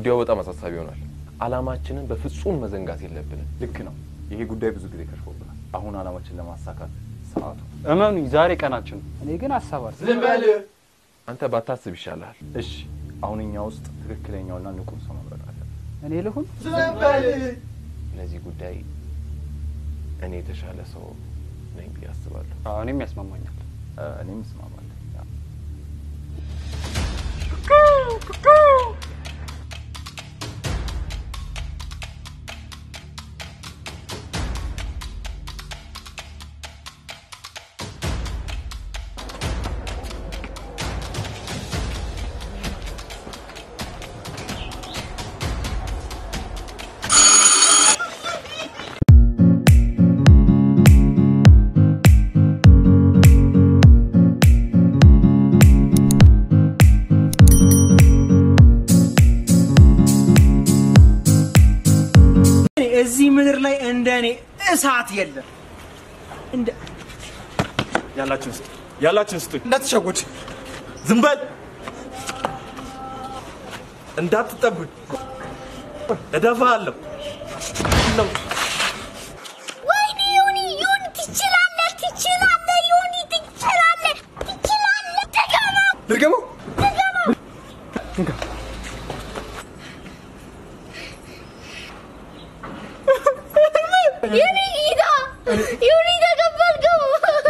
ጉዳዩ በጣም አሳሳቢ ይሆናል። አላማችንን በፍጹም መዘንጋት የለብንም። ልክ ነው። ይሄ ጉዳይ ብዙ ጊዜ ከሽፎብናል። አሁን አላማችን ለማሳካት ሰዓቱ እመኑኝ ዛሬ ቀናችን ነው። እኔ ግን አሳባል አንተ ባታስብ ይሻልሃል። እሺ፣ አሁን እኛ ውስጥ ትክክለኛውና ንቁ ሰው መምረጥ አለብን። እኔ ልሁን ለዚህ ጉዳይ እኔ የተሻለ ሰው ነኝ ብዬ አስባለሁ። አዎ፣ እኔም ያስማማኛል። እ፣ እኔም እስማማለሁ። ያ። እዚህ ምድር ላይ እንደ እኔ እሳት የለም። እንደ ያላችሁን ስጡ፣ ያላችሁን ስጡ። እንዳትሸጉድ ዝም በል እንዳትጠጉኝ፣ እደፋሃለሁ። ነው ወይኔ ዮኒ ዮኒ ትችላለህ፣ ትችላለህ፣ ዮኒ ትችላለህ፣ ትችላለህ። ድገመው፣ ድርገመው ድገመው። ዮኒ ጌታ ዮኒ ተቀበልከው።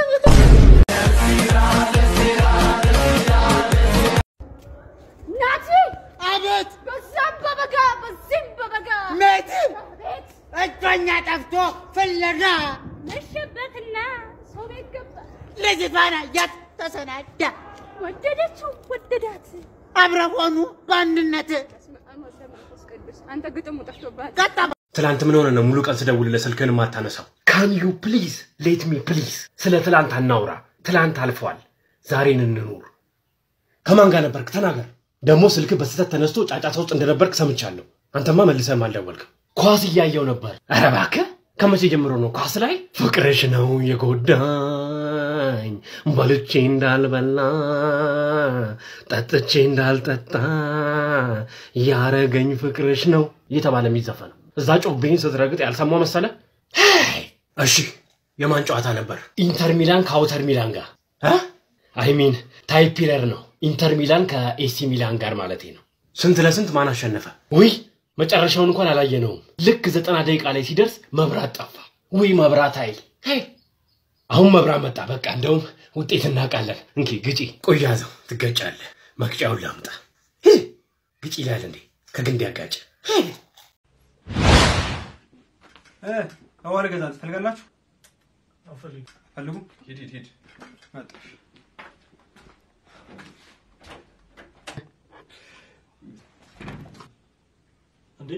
ናቲ አቤት በዛም በበጋ በዚህም በበጋ ሜት ቤት እጮኛ ጠፍቶ ፍለጋ መሸበትና ሰው ቤት ገባ። ልጅቷን አያት ተሰናዳ ወደደችው ወደዳት። አብረው ሆኑ በአንድነት በስመ አብ ወወልድ ወመንፈስ ቅዱስ። አንተ ግጥሙ ጠፍቶብሃል። ቀጣ ትላንት ምን ሆነ ነው ሙሉ ቀን ስደውልልህ ስልክህን የማታነሳው? ካን ዩ ፕሊዝ ሌት ሚ ፕሊዝ። ስለ ትላንት አናውራ። ትላንት አልፏል። ዛሬን እንኑር። ከማን ጋር ነበርክ? ተናገር። ደግሞ ስልክ በስህተት ተነስቶ ጫጫታ ውስጥ እንደነበርክ ሰምቻለሁ። አንተማ መልሰህም አልደወልክም። ኳስ እያየው ነበር። ኧረ እባክህ ከመቼ ጀምሮ ነው ኳስ ላይ? ፍቅርሽ ነው የጎዳኝ በልቼ እንዳልበላ ጠጥቼ እንዳልጠጣ ያረገኝ ፍቅርሽ ነው እየተባለ የሚዘፈነው እዛ ጮቤን ስትረግጥ ያልሰማው መሰለ? እሺ የማን ጨዋታ ነበር? ኢንተር ሚላን ከአውተር ሚላን ጋር አይሚን ታይፒለር ነው። ኢንተር ሚላን ከኤሲ ሚላን ጋር ማለት ነው። ስንት ለስንት ማን አሸነፈ? ውይ መጨረሻውን እንኳን አላየነውም። ልክ ዘጠና ደቂቃ ላይ ሲደርስ መብራት ጠፋ። ውይ መብራት ኃይል ሄይ! አሁን መብራት መጣ። በቃ እንደውም ውጤት እናውቃለን። እንኪ ግጪ። ቆይ ያዘው፣ ትገጫለህ። መቅጫውን ላምጣ። ሂ! ግጪ ይላል እንዴ? ከግንድ ያጋጭ አዋር ገዛ ትፈልጋላችሁ? ፈልጉ። ሂድ ሂድ ሂድ። እንዴ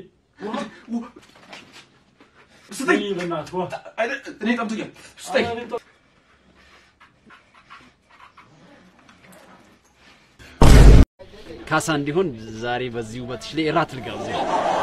ስጠኝ። በእናትህ ዋ። እኔ ጠምቶኛል። ስጠኝ። ካሳ እንዲሆን ዛሬ በዚህ ውበትሽ ላይ እራት ልጋብዝሽ።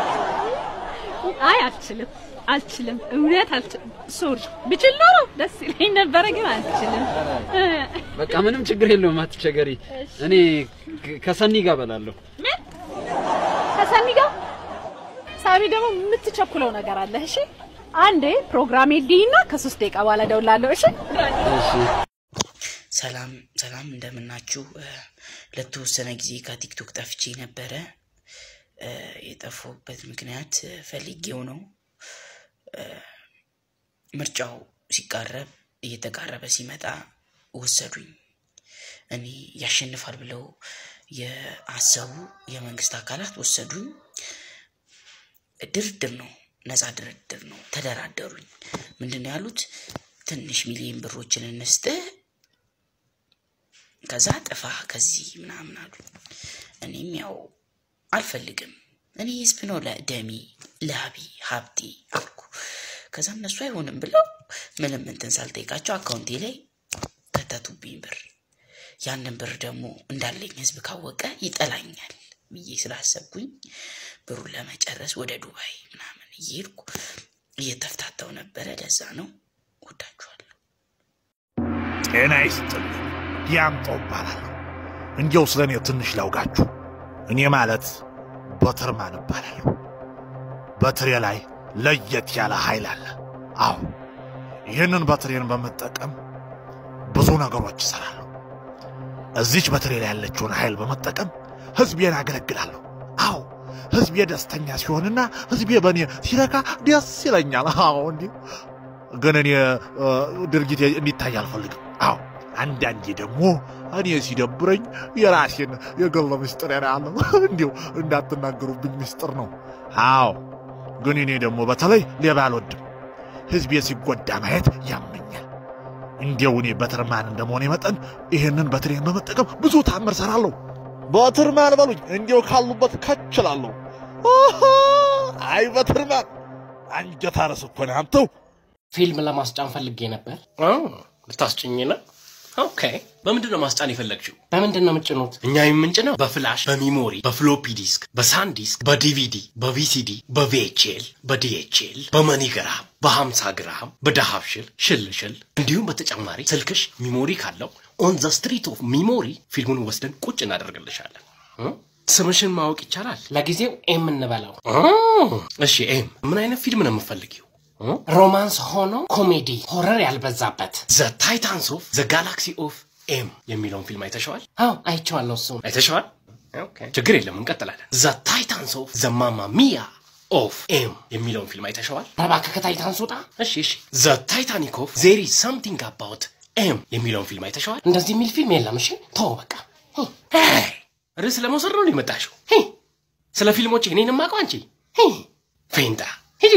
አይ አልችልም፣ አልችልም፣ እውነት አልችልም። ሶሪ ብችል ኖሮ ደስ ይለኝ ነበረ፣ ግን አልችልም። በቃ ምንም ችግር የለውም፣ አትቸገሪ። እኔ ከ- ከሰኒ ጋር በላለሁ። ምን ከሰኒ ጋር ሳሚ ደግሞ የምትቸኩለው ነገር አለ። እሺ አንዴ ፕሮግራሜ ልይና ከሶስት ደቂቃ በኋላ እደውላለሁ። እሺ እሺ ሰላም ሰላም፣ እንደምናችሁ። እ፣ ለተወሰነ ጊዜ ከቲክቶክ ጠፍቼ ነበረ። እ፣ የጠፋሁበት ምክንያት እ፣ ፈልጌው ነው። እ፣ ምርጫው ሲቃረብ እየተቃረበ ሲመጣ ወሰዱኝ። እኔ ያሸንፋል ብለው የአሰቡ የመንግስት አካላት ወሰዱኝ። ድርድር ነው፣ ነፃ ድርድር ነው። ተደራደሩኝ። ምንድን ነው ያሉት? ትንሽ ሚሊዮን ብሮችን እንስጥህ ከዛ ጥፋ ከዚህ ምናምን አሉ። እኔም ያው አልፈልግም፣ እኔ ህዝብ ነው ለደሜ ላቢ ሀብቴ አልኩ። ከዛ እነሱ አይሆንም ብለው ምንም እንትን ሳልጠይቃቸው አካውንቴ ላይ ከተቱብኝ ብር። ያንን ብር ደግሞ እንዳለኝ ህዝብ ካወቀ ይጠላኛል ብዬ ስላሰብኩኝ ብሩን ለመጨረስ ወደ ዱባይ ምናምን እየሄድኩ እየተፍታታው ነበረ። ለዛ ነው ወዳችኋለሁ። ጤና ይስጥልኝ። ዲያምጦ እባላለሁ። እንዲያው ስለ እኔ ትንሽ ላውጋችሁ። እኔ ማለት በትርማን እባላለሁ። በትሬ ላይ ለየት ያለ ኃይል አለ። አዎ ይህንን በትሬን በመጠቀም ብዙ ነገሮች እሰራለሁ። እዚች በትሬ ላይ ያለችውን ኃይል በመጠቀም ህዝቤን አገለግላለሁ። አዎ ህዝቤ ደስተኛ ሲሆንና ህዝቤ በእኔ ሲረካ ደስ ይለኛል። አዎ እንዲህ ግን እኔ እ፣ ድርጊቴ እንዲታይ አልፈልግም። አዎ አንዳንዴ ደግሞ እኔ ሲደብረኝ የራሴን የግል ምስጢር ያለው እንዲሁ እንዳትናገሩብኝ ምስጢር ነው። አዎ ግን እኔ ደግሞ በተለይ ሌባ አልወድም። ህዝቤ ሲጎዳ ማየት ያመኛል። እንዲያው እኔ በትርማን እንደመሆኔ መጠን ይህንን በትሬን በመጠቀም ብዙ ታምር ሰራለሁ። በትርማን በሉኝ፣ እንዲያው ካሉበት ከችላለሁ። አይ በትርማን አንጀት አረስ እኮ ነህ አንተው። ፊልም ለማስጫን ፈልጌ ነበር። ልታስጭኝ ነው? ኦኬ። በምንድን ነው ማስጫን የፈለግችው? በምንድን ነው የምጭኑት? እኛ የምንጭነው በፍላሽ፣ በሚሞሪ፣ በፍሎፒ ዲስክ፣ በሳን ዲስክ፣ በዲቪዲ፣ በቪሲዲ፣ በቪኤችኤል፣ በዲኤችኤል፣ በመኒግራም፣ በሀምሳ ግራም፣ በዳሃብሽል ሽልሽል እንዲሁም በተጨማሪ ስልክሽ ሚሞሪ ካለው ኦን ዘ ስትሪት ኦፍ ሚሞሪ ፊልሙን ወስደን ቁጭ እናደርግልሻለን። እ? ስምሽን ማወቅ ይቻላል? ለጊዜው ኤም እንበለው። እሺ ኤም፣ ምን አይነት ፊልም ነው የምፈልጊው? ሮማንስ ሆኖ ኮሜዲ ሆረር ያልበዛበት ዘ ታይታንስ ኦፍ ዘ ጋላክሲ ኦፍ ኤም የሚለውን ፊልም አይተሸዋል? አዎ አይቼዋለሁ። እሱ አይተሸዋል? ኦኬ፣ ችግር የለም እንቀጥላለን። ዘ ታይታንስ ኦፍ ዘ ማማ ሚያ ኦፍ ኤም የሚለውን ፊልም አይተሸዋል? እባክህ ከታይታንስ ውጣ። እሺ እሺ። ዘ ታይታኒክ ኦፍ ዜሪ ሳምቲንግ አባውት ኤም የሚለውን ፊልም አይተሸዋል? እንደዚህ የሚል ፊልም የለም። እሺ ተው በቃ። ሄይ፣ ርዕስ ለመውሰድ ነው የመጣሽው? ሄይ፣ ስለ ፊልሞች እኔን ማቀው አንቺ ሄይ፣ ፌንጣ ሂጂ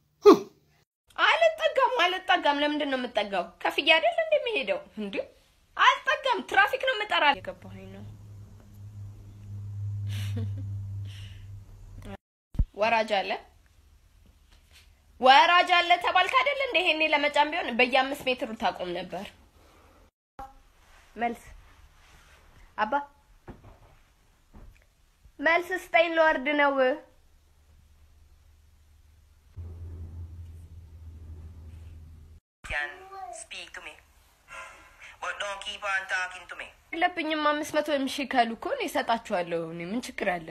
አልጠጋም አልጠጋም። ለምንድን ነው የምጠጋው? ከፍዬ አይደል እንደሚሄደው እንዴ? አልጠጋም። ትራፊክ ነው የምጠራ። የገባኝ ነው። ወራጅ አለ ወራጅ አለ ተባልክ አይደል እንደ ይሄኔ ለመጫን ቢሆን በየአምስት ሜትሩ ታቆም ነበር። መልስ አባ መልስ ስጠኝ፣ ልወርድ ነው። can speak to me. But don't keep on talking to me. የለብኝም አምስት መቶ ሺህ ካሉ እኮ እኔ እሰጣችኋለሁ። እኔ ምን ችግር አለ?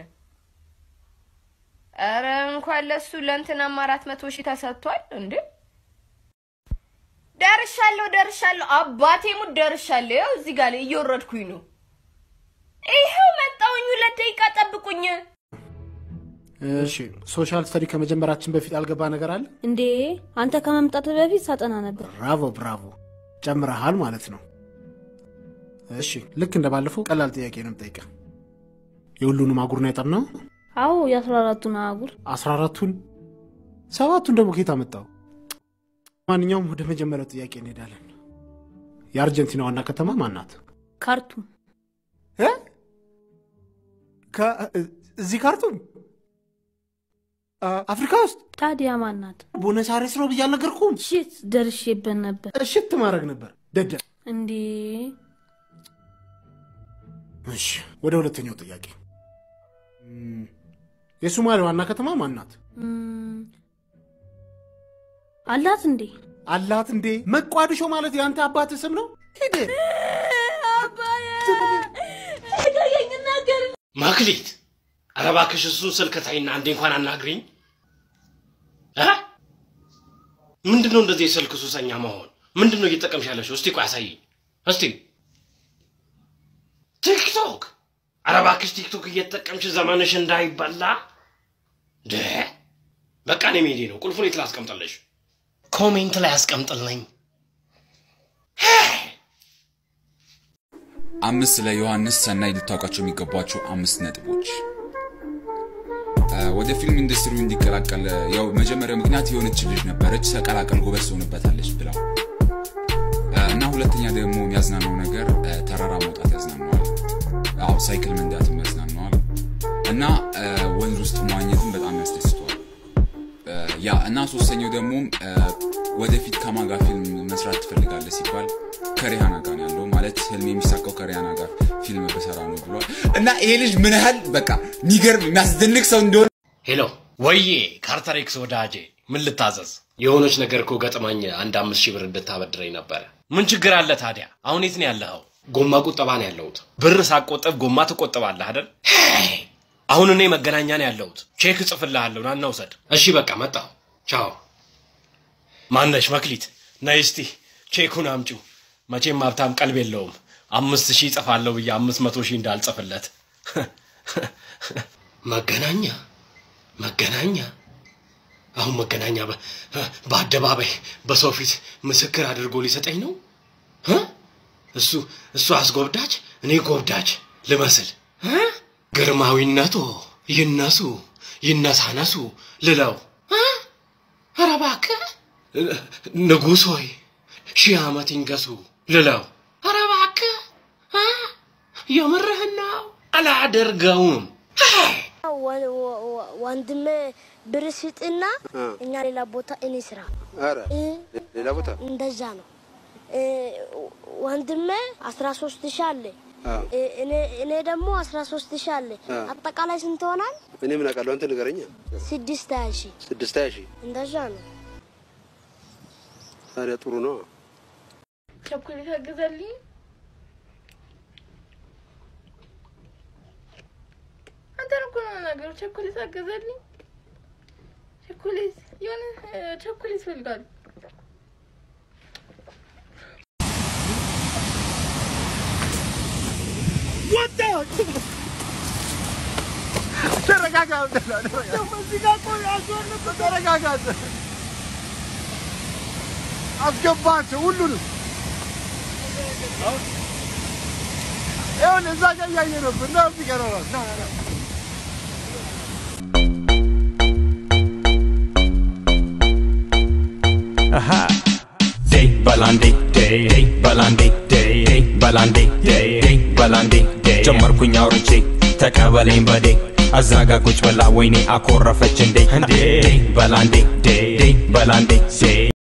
ኧረ እንኳን ለሱ ለእንትናም አራት መቶ ሺህ ተሰጥቷል እንዴ! ደርሻለሁ ደርሻለሁ፣ አባቴ ሙት ደርሻለሁ። ይኸው እዚህ ጋር እየወረድኩኝ ነው። ይኸው መጣሁኝ። ሁለት ደቂቃ ጠብቁኝ። እሺ ሶሻል ስተዲ ከመጀመራችን በፊት ያልገባ ነገር አለ? እንዴ አንተ ከመምጣት በፊት ሳጠና ነበር። ብራቮ ብራቮ፣ ጨምረሃል ማለት ነው። እሺ ልክ እንደ ባለፈው ቀላል ጥያቄ ነው የምጠይቀህ። የሁሉንም አጉር ነው ያጠናው? አዎ የአስራ አራቱን አህጉር አስራ አራቱን ሰባቱን ደግሞ ከየት አመጣው? ማንኛውም ወደ መጀመሪያው ጥያቄ እንሄዳለን። የአርጀንቲና ዋና ከተማ ማን ናት? ካርቱም እ? ከ- እዚህ ካርቱም አ- አፍሪካ ውስጥ ታዲያ ማን ናት? ቦነስ አይረስ ነው ብዬ አልነገርኩም? ሽት ደርሼበት ነበር። እሽት ማድረግ ነበር ደደ እንዴ እሺ ወደ ሁለተኛው ጥያቄ እም፣ የሶማሌ ዋና ከተማ ማን ናት? እም፣ አላት እንዴ? አላት እንዴ? መቋድሾ ማለት የአንተ አባት ስም ነው? ሂድ ማክሊት፣ ኧረ እባክሽ እሱን ስልክ ተይና አንዴ እንኳን አናግሪኝ። እ? ምንድን ነው እንደዚህ የስልክ ሱሰኛ መሆን? ምንድን ነው እየተጠቀምሽ ያለሽው? እስቲ ቆይ አሳይኝ እስቲ። ቲክቶክ፣ ኧረ እባክሽ ቲክቶክ እየተጠቀምሽ ዘመንሽ እንዳይበላ። ደ በቃ እኔ መሄዴ ነው። ቁልፉን የት ላስቀምጥልሽ? ኮሜንት ላይ አስቀምጥልኝ። አምስት ስለ ዮሐንስ ሰናይ ልታውቃቸው የሚገባቸው አምስት ነጥቦች እ፣ ወደ ፊልም ኢንዱስትሪው እንዲቀላቀል ያው መጀመሪያው ምክንያት የሆነች ልጅ ነበረች ተቀላቀል ጎበዝ ትሆንበታለች ብለው እ፣ እና ሁለተኛ ደግሞ የሚያዝናናው ነገር እ፣ ተራራ መውጣት ያዝናነዋል። አዎ ሳይክል መንዳትም ያዝናነዋል እና እ፣ ወንዝ ውስጥ መዋኘትም በጣም ያስደስተዋል። እ፣ ያ እና ሶስተኛው ደግሞ እ፣ ወደፊት ከማጋ ፊልም መስራት ትፈልጋለህ ሲባል ከሪሃና ጋር ነው ያለው ማለት ህልም የሚሳካው ከሪሃና ጋር ፊልም በሰራ ነው ብሏል። እና ይሄ ልጅ ምን ያህል በቃ የሚገርም የሚያስደንቅ ሰው እንደሆነ ሄሎ ወዬ ካርተር ኤክስ ወዳጄ ምን ልታዘዝ? የሆነች ነገር እኮ ገጥማኝ አንድ አምስት ሺህ ብር እንድታበድረኝ ነበረ። ምን ችግር አለ ታዲያ? አሁን የት ነው ያለኸው? ጎማ ቁጠባ ነው ያለሁት። ብር ሳቆጠብ ጎማ ትቆጥባለህ አይደል? ሄይ! አሁን እኔ መገናኛ ነው ያለሁት። ቼክ እጽፍልሃለሁ፣ ና ውሰድ። እሺ በቃ መጣሁ። ቻው። ማነሽ መክሊት? ነይ እስቲ ቼኩን አምጪው። መቼም ሀብታም ቀልብ የለውም። አምስት ሺህ እጽፋለሁ ብዬ አምስት መቶ ሺህ እንዳልጽፍለት። መገናኛ መገናኛ አሁን መገናኛ በ- በአደባባይ በሰው ፊት ምስክር አድርጎ ሊሰጠኝ ነው እ? እሱ እሱ አስጎብዳጅ እኔ ጎብዳጅ ልመስል እ? ግርማዊነቶ ይነሱ ይነሳነሱ ልለው እ? ኧረ እባክህ ንጉሥ ሆይ ሺህ ዓመት ይንገሱ ልለው ኧረ እባክህ እ? የምርህን ነው አላደርገውም ወንድሜ ብር ስጥና እኛ ሌላ ቦታ እኔ ስራ ኧረ እ፣ ሌላ ቦታ እንደዛ ነው። እ፣ ወንድሜ አስራ ሶስት ሺህ አለ አዎ። እ፣ እኔ- እኔ ደግሞ አስራ ሶስት ሺህ አለ። አዎ። አጠቃላይ ስንት ሆናል? እኔ ምን አውቃለሁ? አንተ ንገረኛ። ስድስት ሀያ ሺህ ስድስት ሀያ ሺህ እንደዛ ነው። ታዲያ ጥሩ ነው። ቸኮሌት አገዛልኝ። አንተን እኮ ነው የምናገረው። ቸኮሌት አገዛልኝ። ቸኮሌት የሆነ እ፣ ቸኮሌት እፈልጋለሁ። ተረጋጋ። ተረጋጋ። አስገባቸው ሁሉንም። ይኸውልህ እዛ ጋር እያየህ ነበር እና እዚህ ጋር ነው። ና ና ና Aha. Day balandi day day balandi day day balandi day day balandi day ጀመርኩኝ አውርቼ ተቀበለኝ በዴ አዛጋ ቁጭ ብላ ወይኔ አኮረፈች እንዴ እንዴ በላንዴ ዴ ዴ በላንዴ ዴ